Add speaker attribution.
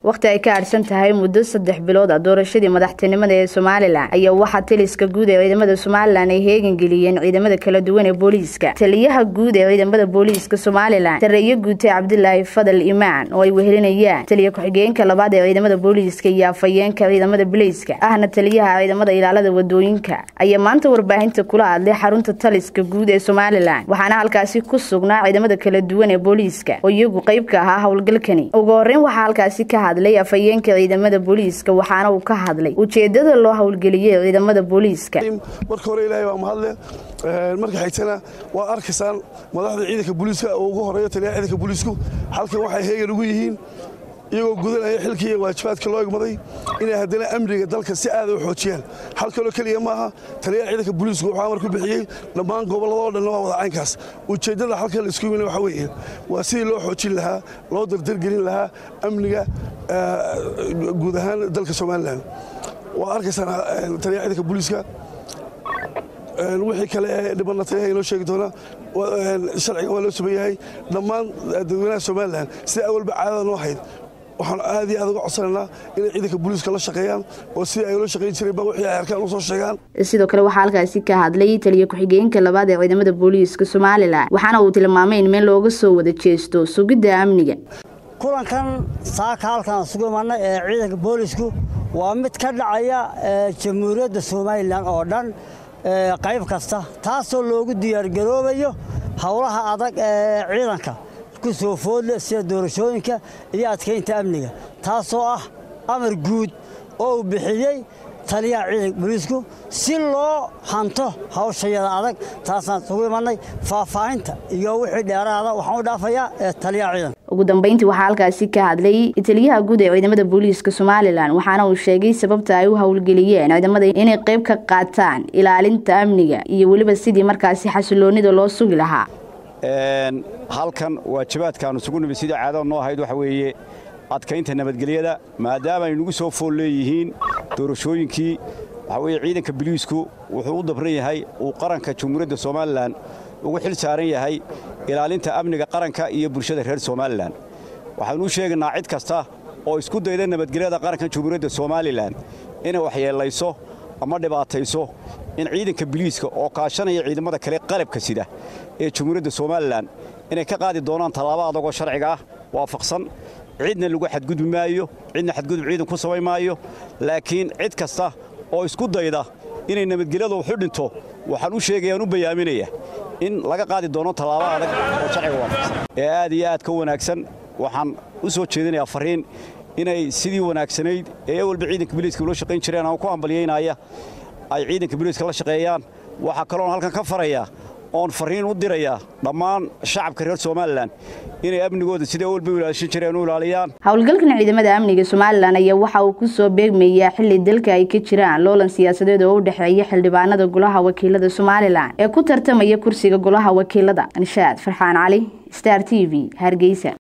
Speaker 1: wakhti ay ka adhsan tahay muddo saddex bilood ah doorashadii madaxtinimada ee somalilan ayaa waxaa taliska guud ee ciidamada somalilan ay heegan geliyeen ciidamada kala duwan ee booliiska taliyaha guud ee ciidamada booliiska somalilan sareeye guute cabdilaahi fadal imaan oo ay wehelinayaan taliya ku-xigeenka labaad ee ciidamada booliiska iyo afhayeenka ciidamada bileyska ahna taliyaha ciidamada ilaalada wadooyinka ayaa maanta warbaahinta kula hadlay xarunta taliska guud ee somalilan waxaana halkaasi ku sugnaa ciidamada kala duwan ee booliiska oo iyagu qayb ka ahaa howlgalkani ugu horeyn waxaa halkaasi ka hadlay afhayeenka ciidamada booliiska waxaana uu ka hadlay ujeedada loo howlgeliyey ciidamada booliiska
Speaker 2: marka hore ilaahay waa mahadle marka xigtana waa arkaysaan madaxda ciidanka booliiska oo ugu horeeya taliyaha ciidanka booliisku halkan waxay heegan ugu yihiin iyagoo gudanaya xilkii iyo waajibaadka loo egmaday inay haddana amniga dalka si aada u xoojiyaan hal kaloo keliya maaha taliyaha ciidanka booliisku wuxuu amar ku bixiyey dhammaan gobolladoo dhanna waa wada caynkaas ujeeddada halkan la isku yimina waxa weeye waa sidii loo xoojin lahaa loo dardargelin lahaa amniga guud ahaan dalka somalilan waa arkaysaan taliyaha ciidanka booliiska wixii kale ee dhibanna taliyaha inoo sheegi doona sharciga waa loo suban yahay dhammaan dadweynaha somalilan sida awalba caadada noo hayd waxaan aad iyo aad uga codsanaynaa inay ciidanka booliiska la shaqeeyaan oo sidii ay ula shaqayn jireenba wixii ay arkaan u soo sheegaan
Speaker 1: sidoo kale waxaa halkaasi ka hadlay taliya ku-xigeenka labaad ee ciidamada booliiska somalilan waxaana uu tilmaamay in meel looga soo wada jeesto sugidda amniga
Speaker 3: kulankan saaka halkaan sugu imanay ee ciidanka boolisku waa mid ka dhacaya jamhuuriyadda somalilan oo dhan qayb kasta taasoo loogu diyaargaroobayo howlaha adag ee ciidanka ku soo foodle sida doorashooyinka iyo adkaynta amniga taasoo ah amar guud oo uu bixiyey taliyaha ciidanka booliisku si loo hanto hawshayada adag taasaan sugu imannay faahfaahinta iyo wixii dheeraada waxaan u dhaafayaa ee taliyaha ciidanka
Speaker 1: ugu dambeyntii waxaa halkaasi ka hadlay taliyaha guud ee ciidamada booliiska somalilan waxaana uu sheegay sababta ay u howlgeliyeen ciidamada inay qayb ka qaataan ilaalinta amniga iyo weliba sidii markaasi xasiloonida loo sugi lahaa
Speaker 4: halkan waajibaadkaanu isugu nimid sidii caadada noo ahayd waxa weeye adkaynta nabadgelyada maadaama ay nagu soo fool leeyihiin doorashooyinkii waxaa weeye ciidanka biliisku wuxuu u dabran yahay uu qaranka jamhuuriyadda somalilan ugu xil saaran yahay ilaalinta amniga qaranka iyo bulshada reer somalilan waxaanuu sheegaynaa cid kasta oo isku dayda nabadgelyada qaranka jamhuuriyadda somalilan inay waxyeellayso ama dhibaatayso in ciidanka biliiska oo kaashanaya ciidamada kale qalabka sida ee jamhuuriyadda somalilan inay ka qaadi doonaan tallaabo adagoo sharciga ah waafaqsan cidna lagu xadgudbi maayo cidna xadgudub ciidan ku samayn maayo laakiin cid kasta oo isku dayda inay nabadgelyada waxu dhinto waxaan u sheegayaan u bayaaminaya in laga qaadi doono tallaabo adag oo sharciga waafaqsan ee aad iyo aad ka wanaagsan waxaan u soo jeedinayaa fariin inay sidii wanaagsanayd ee ewalba ciidanka biliiska ula shaqayn jireen aan ku hambalyaynaya ay ciidanka biliiska la shaqeeyaan waxaa kaloon halkan ka farayaa oon fariin u dirayaa dhammaan shacabka reer somalilan inay amnigooda sida walba u ilaashan jireen u ilaaliyaan
Speaker 1: howlgalkan ciidamada amniga somalilan ayaa waxa uu ku soo beegmayaa xilli dalka ay ka jiraan loolan siyaasadeed oo u dhexeeya xildhibaanada golaha wakiilada somalilan ee ku tartamaya kursiga golaha wakiilada anshaad farxaan cali star t v hargeysa